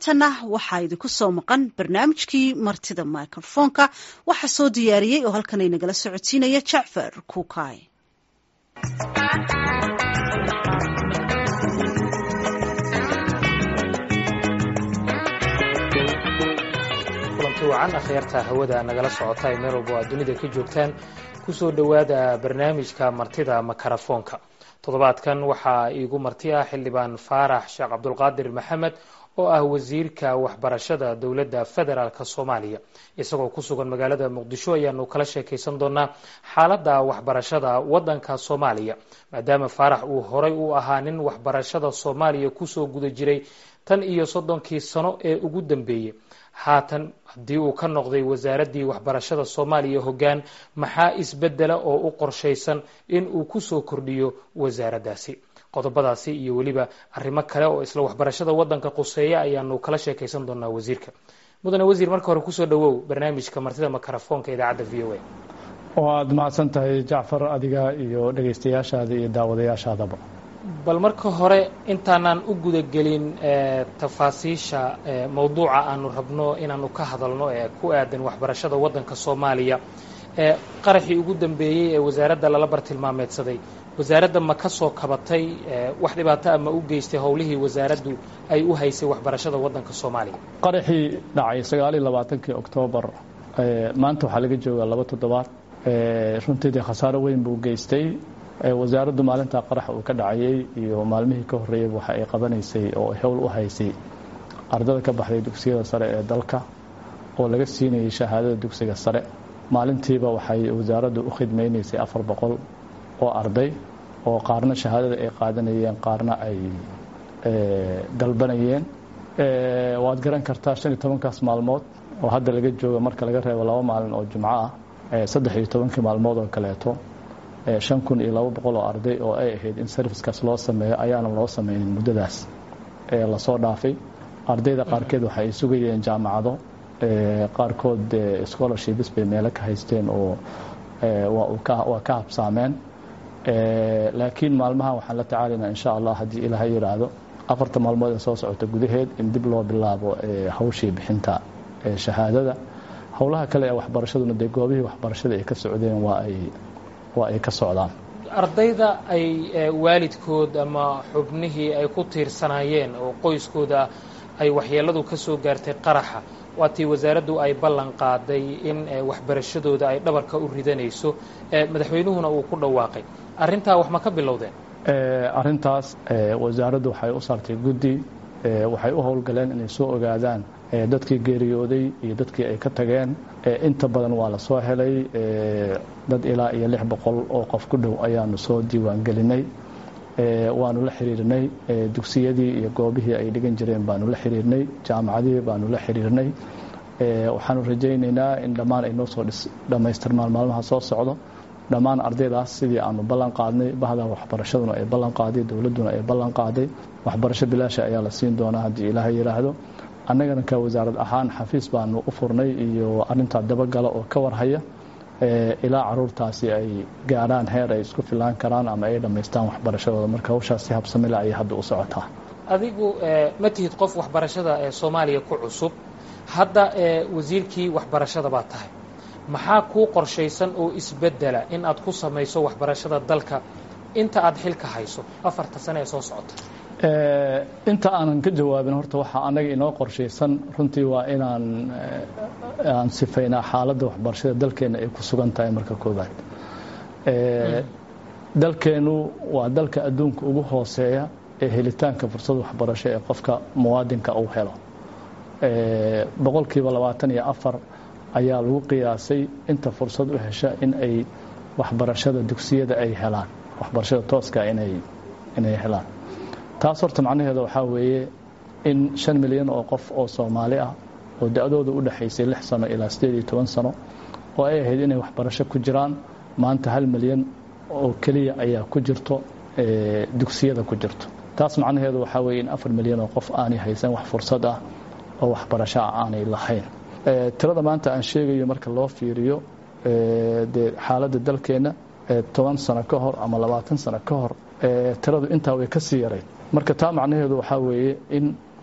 haatana waxaa idinku soo maqan barnaamijkii martida microfoonka waxaa soo diyaariyey oo halkan inagala socodsiinaya jacfar kuukay kulanti wacan akhyaarta hawada nagala socota ee meel walba o aad dunida ka joogtaan kusoo dhowaada barnaamijka martida makarafoonka toddobaadkan waxaa iigu marti ah xildhibaan faarax sheekh cabdulqaadir maxamed oo ah wasiirka waxbarashada dowladda federaalk soomaaliya isagoo ku sugan magaalada muqdisho ayaanu kala sheekaysan doonaa xaaladda waxbarashada waddanka soomaaliya maadaama faarax uu horay u ahaa nin waxbarashada soomaaliya kusoo guda jiray tan iyo soddonkii sano ee ugu dambeeyey haatan haddii uu ka noqday wasaaraddii waxbarashada soomaaliya hoggaan maxaa isbedela oo u qorshaysan in uu kusoo kordhiyo wasaaraddaasi qodobadaasi iyo weliba arrimo kale oo isla waxbarashada waddanka quseeya ayaanu kala sheekaysan doonaa wasiirka mudane wasiir marka hore kusoo dhawow barnaamijka martida makarafoonka idaacadda v o a oo aada mahadsan tahay jacfar adiga iyo dhegaystayaashaada iyo daawadayaashaadaba bal marka hore intaanaan u gudagelin tafaasiisha mawduuca aanu rabno inaanu ka hadalno ee ku aadan waxbarashada waddanka soomaaliya qaraxii ugu dambeeyey ee wasaaradda lala bartilmaameedsaday wasaaradda ma ka soo kabatay wax dhibaato a ma u geystay howlihii wasaaraddu ay u haysay waxbarashada waddanka soomaaliya qaraxii dhacay sagaal iyo labaatankii oktoobar maanta waxaa laga joogaa laba toddobaad runtiidii khasaaro weyn buu geystay wasaaraddu maalintaa qarax uu ka dhacayey iyo maalmihii ka horreeyey waxa ay qabanaysay oo ay howl u haysay ardada ka baxday dugsiyada sare ee dalka oo laga siinayay shahaadada dugsiga sare maalintiiba waxay wasaaraddu u khidmaynaysay afar boqol oo arday oo qaarna shahaadada ay qaadanayeen qaarna ay dalbanayeen waad garan kartaa shan iyo tobankaas maalmood oo hadda laga jooga marka laga reebo laba maalin oo jumco ah saddex iyo tobankii maalmood oo kaleeto shan kun iyo laba boqol oo arday oo ay ahayd in serviskaas loo sameeyo ayaana loo sameynin muddadaas lasoo dhaafay ardayda qaarkeed waxa ay sugayeen jaamacado qaarkood scholarships bay meelo ka haysteen oo waa ka habsaameen laakiin maalmaha waxaan la tacaalaynaa insha allah haddii ilaaha yidhaahdo afarta maalmood ee soo socota gudaheed in dib loo bilaabo hawshii bixinta shahaadada howlaha kale ee waxbarashaduna dee goobihii waxbarashada ay ka socdeen waa ay waa ay ka socdaan ardayda ay waalidkood ama xubnihii ay ku tiirsanaayeen oo qoyskooda ay waxyeeladu ka soo gaartay qaraxa waatii wasaaraddu ay ballan qaaday in waxbarashadooda ay dhabarka u ridanayso madaxweynuhuna uu ku dhawaaqay arrintaa wax ma ka bilowdeen arrintaas wasaaraddu waxay u saartay guddi waxay u howlgaleen inay soo ogaadaan dadkii geeriyooday iyo dadkii ay ka tageen inta badan waa la soo helay dad ilaa iyo lix boqol oo qof ku dhow ayaanu soo diiwaan gelinay waanu la xiriirnay dugsiyadii iyo goobihii ay dhigan jireen baanu la xiriirnay jaamacadihii baanu la xiriirnay waxaanu rajaynaynaa in dhammaan ay noo soo dhammaystirmaan maalmaha soo socdo dhammaan ardaydaas sidii aanu ballan qaadnay bahda waxbarashaduna ay ballan qaaday dowladduna ay ballan qaaday waxbarasho bilaasha ayaa la siin doonaa haddii ilaaha yidhaahdo annagana ka wasaarad ahaan xafiis baanu u furnay iyo arintaa dabagala oo ka warhaya ilaa caruurtaasi ay gaarhaan heer ay isku filaan karaan ama ay dhammaystaan waxbarashadooda marka hawshaas si habsamile ayay hadda u socotaa adigu ma tihid qof waxbarashada ee soomaaliya ku cusub hadda wasiirkii waxbarashada baa tahay maxaa kuu qorshaysan oo isbedela in aad ku samayso waxbarashada dalka inta aad xilka hayso afarta sane ee soo socota inta aanan ka jawaabin horta waxaa annaga inoo qorshaysan runtii waa inaan aan sifaynaa xaaladda waxbarashada dalkeenna ay ku sugan tahay marka koobaad dalkeennu waa dalka adduunka ugu hooseeya ee helitaanka fursad waxbarasho ee qofka muwaadinka uu helo boqolkiiba labaatan iyo afar ayaa lagu qiyaasay inta fursad u hesha in ay waxbarashada dugsiyada ay helaan waxbarashada tooska inay inay helaan taas horta macnaheeda waxaa weeye in shan milyan oo qof oo soomaali ah oo da-dooda u dhexaysay lix sano ilaa siddeed iyo toban sano oo ay ahayd inay waxbarasho ku jiraan maanta hal milyan oo keliya ayaa ku jirto dugsiyada ku jirto taas macnaheedu waxaa weeye in afar milyan oo qof aanay haysan wax fursad ah oo waxbarasho ah aanay lahayn tirada maanta aan sheegayo marka loo fiiriyo dee xaaladda dalkeenna toban sano ka hor ama labaatan sano ka hor tiradu intaa way ka sii yarayd marka taa macnaheedu waxaa weeye in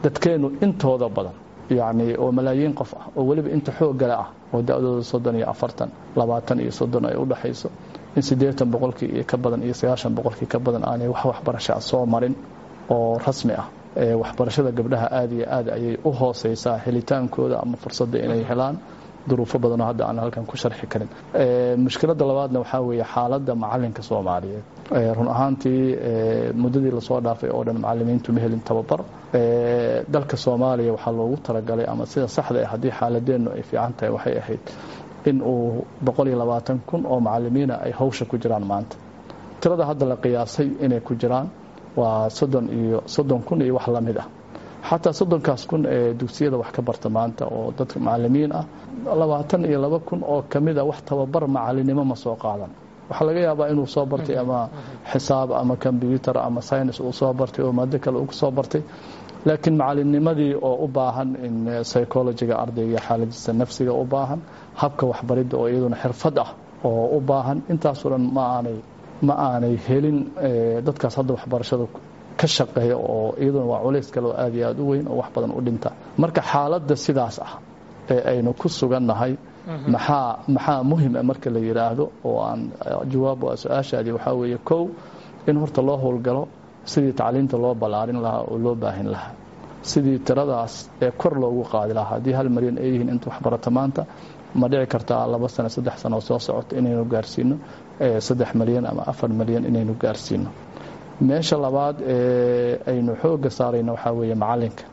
dadkeennu intooda badan yacni oo malaayiin qof ah oo weliba inta xooggale ah oo da-dooda soddon iyo afartan labaatan iyo soddon ay u dhexayso in siddeetan boqolkii iyo ka badan iyo sagaashan boqolkii ka badan aanay wax waxbarasho ah soo marin oo rasmi ah waxbarashada gabdhaha aada iyo aad ayay u hooseysaa helitaankooda ama fursadda inay helaan duruufo badanoo hadda aan halkan ku sharxi karin mushkiladda labaadna waxaa weeye xaaladda macalinka soomaaliyeed run ahaantii muddadii lasoo dhaafay oo dhan macalimiintu ma helin tababar dalka soomaaliya waxaa loogu talagalay ama sida saxda ah haddii xaaladeennu ay fiican tahay waxay ahayd in uu boqol iyo labaatan kun oo macalimiina ay hawsha ku jiraan maanta tirada hadda la qiyaasay inay ku jiraan waa soddon iyo soddon kun iyo wax la mid ah xataa soddonkaas kun ee dugsiyada wax ka barta maanta oo dadka macalimiin ah labaatan iyo laba kun oo ka mid a wax tababar macalinimo ma soo qaadan waxaa laga yaabaa inuu soo bartay ama xisaab ama kombyuutar ama synis uu soo bartay oo maado kale uu soo bartay laakiin macalinimadii oo u baahan in psychologiga ardayga xaaladiisa nafsiga u baahan habka waxbaridda oo iyaduna xirfad ah oo u baahan intaasoo dhan ma aanay ma aanay helin dadkaas hadda waxbarashada ka shaqeeya oo iyaduna waa culays kale oo aad iyo aad u weyn oo wax badan u dhinta marka xaaladda sidaas ah ee aynu ku sugannahay maxaa maxaa muhim ah marka la yidhaahdo oo aan jawaab su-aashaadii waxaa weeye kow in horta loo howlgalo sidii tacliinta loo ballaarin lahaa oo loo baahin lahaa sidii tiradaas ee kor loogu qaadi lahaa haddii hal malyan ay yihiin inta waxbarata maanta ma dhici kartaa laba sano saddex sano oo soo socota inaynu gaarsiino saddex malyan ama afar malyan inaynu gaarsiino meesha labaad ee aynu xoogga saarayna waxaa weeye macalinka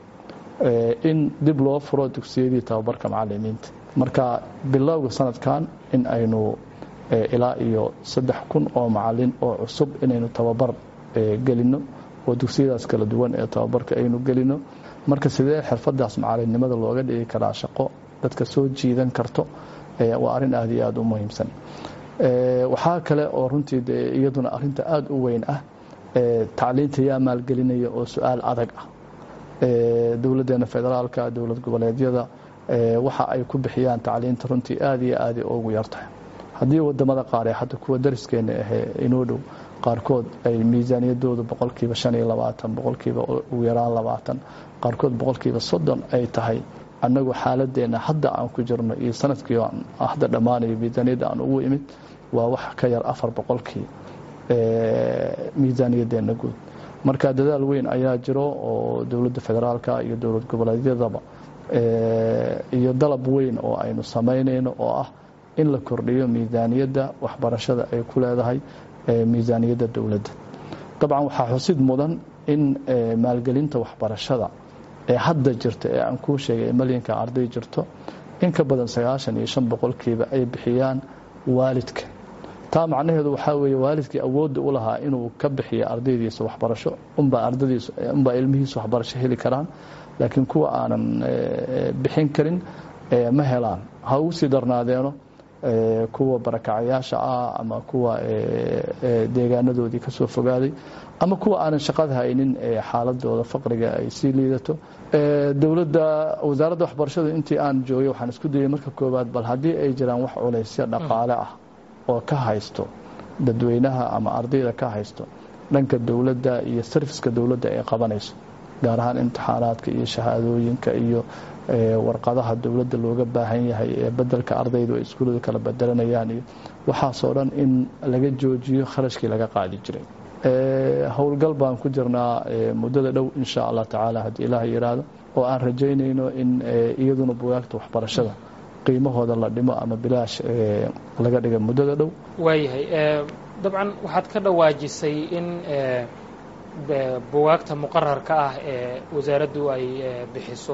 in dib loo furo dugsiyadii tababarka macalimiinta marka bilowga sanadkan in aynu ilaa iyo saddex kun oo macalin oo cusub inaynu tababar gelino oo dugsiyadaas kala duwan ee tababarka aynu gelino marka sidee xirfadaas macalinimada looga dhigi karaa shaqo dadka soo jiidan karto waa arrin aad iyo aada u muhiimsan waxaa kale oo runtii de iyaduna arinta aada u weyn ah tacliinta yaa maalgelinaya oo su-aal adag ah dowladdeena federaalka dowlad goboleedyada waxa ay ku bixiyaan tacliinta runtii aada iyo aada ugu yartahay haddii wadamada qaar ee hadda kuwa dariskeena ahee inoo dhow qaarkood ay miisaaniyadoodu boqolkiiba shan iyo labaatan boqolkiiba ugu yaraan labaatan qaarkood boqolkiiba soddon ay tahay annagu xaaladeenna hadda aan ku jirno iyo sanadkii hadda dhammaanayo miisaaniyadda aan ugu imid waa wax ka yar afar boqolkii miisaaniyadeenna guud marka dadaal weyn ayaa jiro oo dowladda federaalka iyo dowlad goboleedyadaba iyo dalab weyn oo aynu samaynayno oo ah in la kordhiyo miisaaniyadda waxbarashada ay ku leedahay miisaaniyadda dowladda dabcan waxaa xusid mudan in maalgelinta waxbarashada ee hadda jirta ee aan kuu sheegay malyanka arday jirto in ka badan sagaashan iyo shan boqolkiiba ay bixiyaan waalidka taa macnaheedu waxaa weeye waalidkii awoodda u lahaa inuu ka bixiyo ardaydiisa waxbarasho unbaa ardadiis unbaa ilmihiisa waxbarasho heli karaan laakiin kuwa aanan bixin karin ma helaan ha ugu sii darnaadeeno kuwa barakacayaasha ah ama kuwa deegaanadoodii ka soo fogaaday ama kuwa aanan shaqada haynin xaaladooda faqriga ay sii liidato dowladda wasaaradda waxbarashada intii aan joogay waxaan isku dayay marka koowaad bal haddii ay jiraan wax culaysyo dhaqaale ah oo ka haysto dadweynaha ama ardayda ka haysto dhanka dowladda iyo sarfiska dowladda ay qabanayso gaar ahaan imtixaanaadka iyo shahaadooyinka iyo warqadaha dowladda looga baahan yahay ee bedelka ardaydu ay iskuullada kala bedelanayaan iyo waxaasoo dhan in laga joojiyo kharashkii laga qaadi jiray howlgal baan ku jirnaa muddada dhow insha allah tacaala haddii ilaah yidhaahdo oo aan rajaynayno in iyaduna bugaagta waxbarashada qiimahooda la dhimo ama bilaash laga dhiga muddada dhow waayahay dabcan waxaad ka dhawaajisay in bugaagta muqararka ah ee wasaaraddu ay bixiso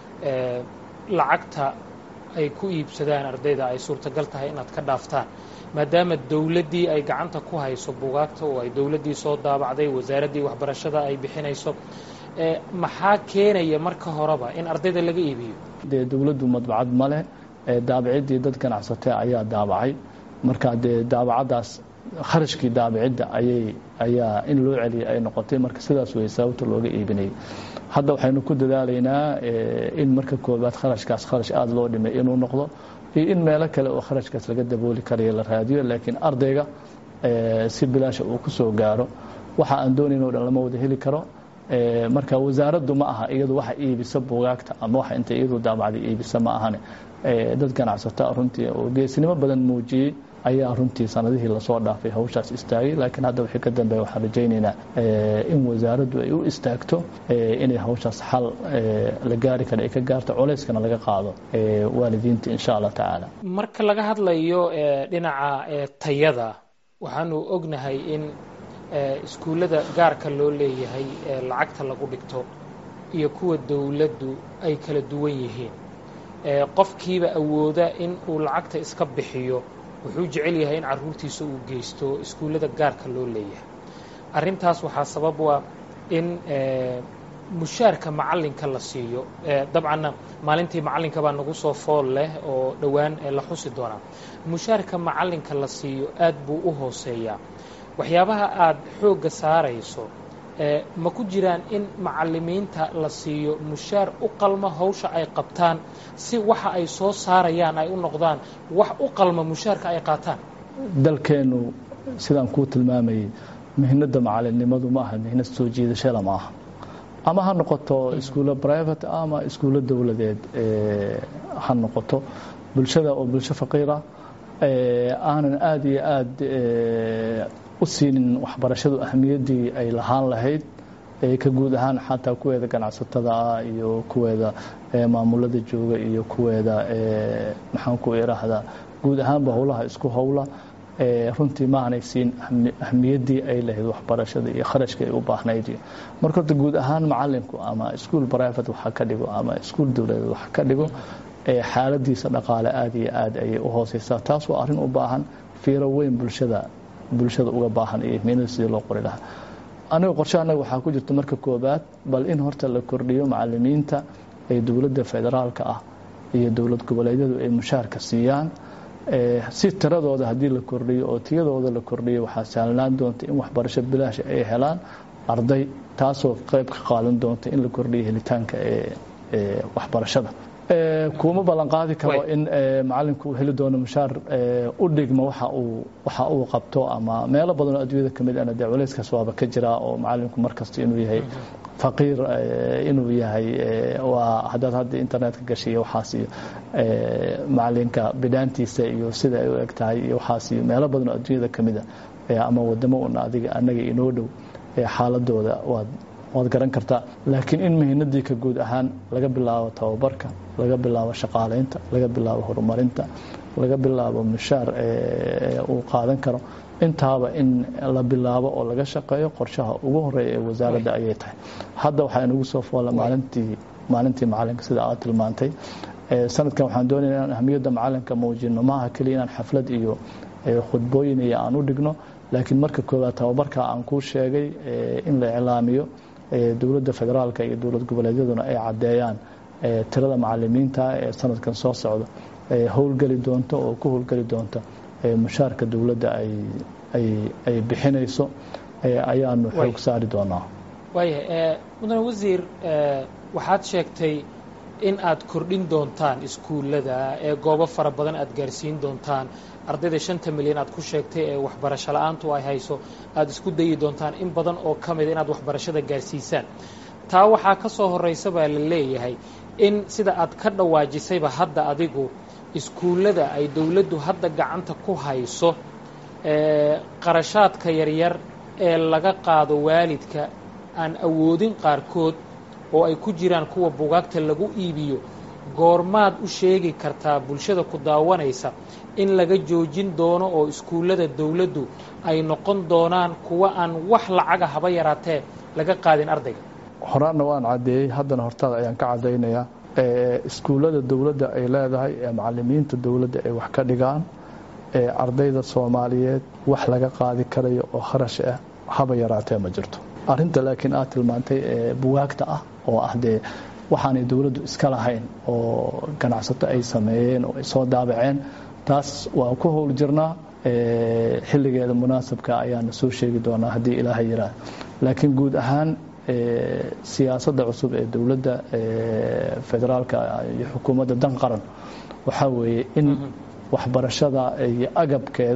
lacagta ay ku iibsadaan ardayda ay suurtagal tahay inaad ka dhaaftaan maadaama dowladdii ay gacanta ku hayso bugaagta oo ay dowladdii soo daabacday wasaaraddii waxbarashada ay bixinayso maxaa keenaya marka horeba in ardayda laga iibiyo dee dowladdu madbacad ma leh daabaciddii dad ganacsatee ayaa daabacay marka dee daabacaddaas kharashkii daabacidda ayay ayaa in loo celiyay ay noqotay marka sidaas wey sababta looga iibinayay hadda waxaynu ku dadaalaynaa in marka koobaad kharashkaas kharash aada loo dhimay inuu noqdo iyo in meelo kale oo kharashkaas laga dabooli karayo la raadiyo laakiin ardayga si bilaasha uu ku soo gaaro waxa aan doonayn o dhan lama wada heli karo marka wasaaraddu ma aha iyadu waxa iibisa buugaagta ama waxa inta iyadu daabacday iibisa ma ahane dad ganacsata runtii oo geesnimo badan muujiyey ayaa runtii sanadihii lasoo dhaafay hawshaas istaagay laakiin hadda wixii ka dambeeya waxaan rajaynaynaa in wasaaraddu ay u istaagto inay hawshaas xal la gaari kara ay ka gaarto culeyskana laga qaado waalidiinta insha allah tacaala marka laga hadlayo dhinaca tayada waxaanu ognahay in iskuullada gaarka loo leeyahay lacagta lagu dhigto iyo kuwa dowladdu ay kala duwan yihiin qofkiiba awooda in uu lacagta iska bixiyo wuxuu jecel yahay in caruurtiisa uu geysto iskuullada gaarka loo leeyahay arrintaas waxaa sabab u ah in mushaarka macallinka la siiyo dabcanna maalintii macallinka baa nagu soo fool leh oo dhowaan la xusi doonaa mushaarka macallinka la siiyo aad buu u hooseeyaa waxyaabaha aad xoogga saarayso ma ku jiraan in macallimiinta la siiyo mushaar u qalma hawsha ay qabtaan si waxa ay soo saarayaan ay u noqdaan wax u qalma mushaarka ay qaataan dalkeennu sidaan kuu tilmaamayey mihnada macalinimadu ma aha mihnad soo jiidashada ma aha ama ha noqoto iskuulo private ama iskuulo dowladeed ha noqoto bulshada oo bulsho faqiira aanan aada iyo aada u siinin waxbarashadu ahmiyaddii ay lahaan lahayd ka guud ahaan xataa kuweeda ganacsatada ah iyo kuweeda maamulada jooga iyo kuweeda maxaan ku iraahdaa guud ahaanba howlaha isku howla runtii ma aanay siin ahmiyaddii ay lahayd waxbarashada iyo kharashka ay u baahnayd iyo marka horta guud ahaan macalinku ama iskuol private waxa ka dhigo ama iskuol dowladeed waxa ka dhigo xaaladiisa dhaqaale aada iyo aad ayay u hooseysaa taas waa arrin u baahan fiiro weyn bulshada bulshada uga baahan iyo miinada sidii loo qori lahaa aniga qorshe annaga waxaa ku jirta marka koobaad bal in horta la kordhiyo macalimiinta ee dowladda federaalka ah iyo dowlad goboleedyadu ay mushaarka siiyaan si tiradooda haddii la kordhiyo oo tiyadooda la kordhiyo waxaa sahlanaan doonta in waxbarasho bilaash ay helaan arday taasoo qayb ka qaadan doonta in la kordhiyo helitaanka ee waxbarashada kuma ballan qaadi karo in macalinku uu heli doono mushaar u dhigma waxa uu waxa uu qabto ama meelo badanoo adduunyada ka mid ana dee culayskaas waaba ka jiraa oo macalinku markasta inuu yahay faqiir inuu yahay waa haddaad hadda internetka gashay iyo waxaas iyo macalinka bidhaantiisa iyo sida ay u eg tahay iyo waxaas iyo meelo badanoo adduunyada ka mid a ama wadamo una adiga annaga inoo dhow xaaladooda waad waad garan kartaa laakiin in mihinadii ka guud ahaan laga bilaabo tababarka laga bilaabo shaqaalaynta laga bilaabo horumarinta laga bilaabo mushaar uu qaadan karo intaaba in la bilaabo oo laga shaqeeyo qorshaha ugu horeeya ee wasaaradda ayay tahay hadda waxaa inagu soo foola maalintii maalintii macalinka sida aad tilmaantay sanadkan waxaan doonaya inaan ahmiyadda macalinka muujino maaha keliya inaan xaflad iyo khudbooyin iyo aan u dhigno laakiin marka koowaad tababarka aan kuu sheegay in la iclaamiyo dowladda federaalka iyo dowlad goboleedyaduna ay caddeeyaan tirada macalimiinta ee sanadkan soo socda howlgeli doonta oo ku howlgeli doonta mushaarka dowladda ay bixinayso ayaanu xoog saari doonaa waayahay mudane wasiir waxaad sheegtay in aad kordhin doontaan iskuullada ee goobo fara badan aad gaarsiin doontaan ardayda shanta milyan aad ku sheegtay ee waxbarasho la-aantu ay hayso aada isku dayi doontaan in badan oo ka mida inaad waxbarashada gaarsiisaan taa waxaa ka soo horraysa baa la leeyahay in sida aad ka dhawaajisayba hadda adigu iskuullada ay dowladdu hadda gacanta ku hayso qarashaadka yaryar ee laga qaado waalidka aan awoodin qaarkood oo ay ku jiraan kuwa bugaagta lagu iibiyo goormaad u sheegi kartaa bulshada ku daawanaysa in laga joojin doono oo iskuullada dowladdu ay noqon doonaan kuwa aan wax lacaga haba yaraatee laga qaadin ardayga horaanna waan caddeeyey haddana hortaada ayaan ka caddaynayaa iskuullada dowladda ay leedahay ee macalimiinta dowladda ay wax ka dhigaan ee ardayda soomaaliyeed wax laga qaadi karayo oo kharash ah haba yaraatee ma jirto arrinta laakiin aad tilmaantay ee buwaagta ah oo ah dee waxaanay dowladdu iska lahayn oo ganacsato ay sameeyeen oo ay soo daabaceen taas waa ku howl jirnaa xilligeeda munaasabka ayaana soo sheegi doonaa haddii ilaahay yiraah laakiin guud ahaan siyaasadda cusub ee dowladda federaalka iyo xukuumadda dan qaran waxaa weeye in waxbarashada iyo agabkeeda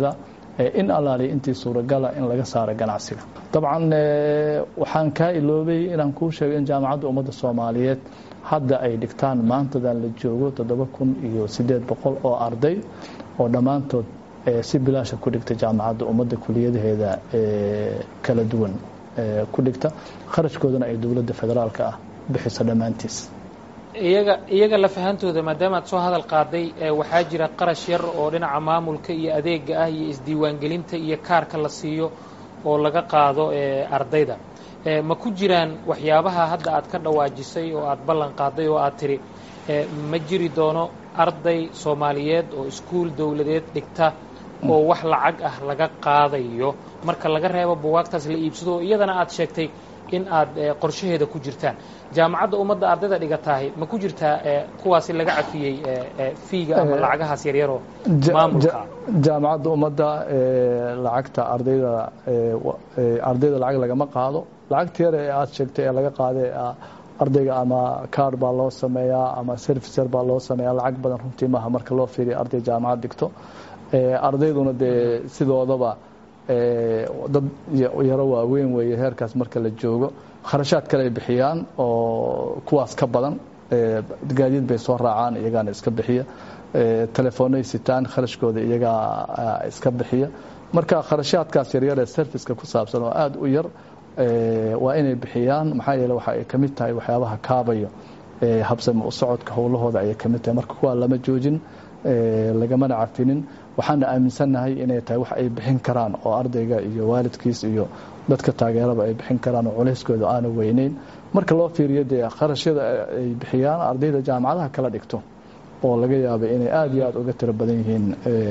in allaaliya intii suuragala in laga saaro ganacsiga dabcan waxaan kaa iloobay inaan kuu sheego in jaamacadda ummadda soomaaliyeed hadda ay dhigtaan maantadan la joogo toddoba kun iyo siddeed boqol oo arday oo dhammaantood si bilaasha ku dhigta jaamacadda ummadda kuliyadaheeda kala duwan ku dhigta kharashkoodana ay dowladda federaalka ah bixiso dhammaantiis iyaga iyaga lafahantooda maadaama aad soo hadal qaaday waxaa jira qarash yar oo dhinaca maamulka iyo adeega ah iyo isdiiwaangelinta iyo kaarka la siiyo oo laga qaado ardayda ma ku jiraan waxyaabaha hadda aad ka dhawaajisay oo aad ballan qaaday oo aad tidhi ma jiri doono arday soomaaliyeed oo iskuul dowladeed dhigta oo wax lacag ah laga qaadayo marka laga reebo buwaagtaas la iibsado oo iyadana aad sheegtay in aad qorshaheeda ku jirtaan jaamacadda ummadda ardayda dhigatahay ma ku jirtaa kuwaasi laga cafiyey fiiga ama lacagahaas yaryaroo maamulka jaamacadda ummadda lacagta ardayda ardayda lacag lagama qaado lacagta yar ee aad sheegtay ee laga qaada ardayga ama kaar baa loo sameeyaa ama servicer baa loo sameeyaa lacag badan runtii maaha marka loo fiiriya arday jaamacad dhigto ardayduna dee sidoodaba dad yaro waaweyn weeye heerkaas marka la joogo kharashaad kale ay bixiyaan oo kuwaas ka badan gaadiid bay soo raacaan iyagaana iska bixiya telefoonay sitaan kharashkooda iyagaa iska bixiya marka kharashaadkaas yaryar ee serviceka ku saabsan oo aada u yar waa inay bixiyaan maxaa yeele waxa ay ka mid tahay waxyaabaha kaabayo habsami u socodka howlahooda ayay ka mid tahay marka kuwaa lama joojin lagamana cafinin waxaana aaminsannahay inay tahay wax ay bixin karaan oo ardayga iyo waalidkiis iyo dadka taageeraba ay bixin karaan oo culeyskooda aana weyneyn marka loo fiiriyo dee kharashyada ay bixiyaan ardayda jaamacadaha kala dhigto oo laga yaaba inay aada iyo aada uga tiro badan yihiin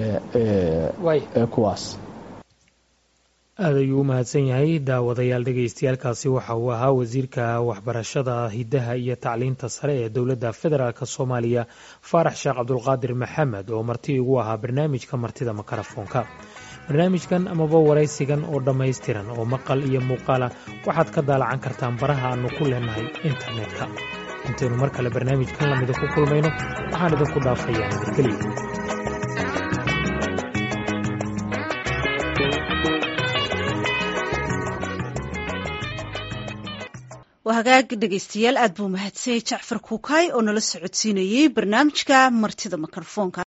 kuwaas aad ayuu u mahadsan yahay daawadayaal dhegaystayaalkaasi waxa uu ahaa wasiirka waxbarashada hiddaha iyo tacliinta sare ee dowladda federaalk soomaaliya faarax sheekh cabdulqaadir maxamed oo marti igu ahaa barnaamijka martida makarafoonka barnaamijkan amaba waraysigan oo dhammaystiran oo maqal iyo muuqaala waxaad ka daalacan kartaan baraha aannu ku leenahay internetka intaynu mar kale barnaamijkan lamida ku kulmayno waxaan idinku dhaafayaa nabadgelyo waa hagaag dhegaystayaal aad buu mahadsanyay jacfar kuukaay oo nala socodsiinayey barnaamijka martida mikrofoonka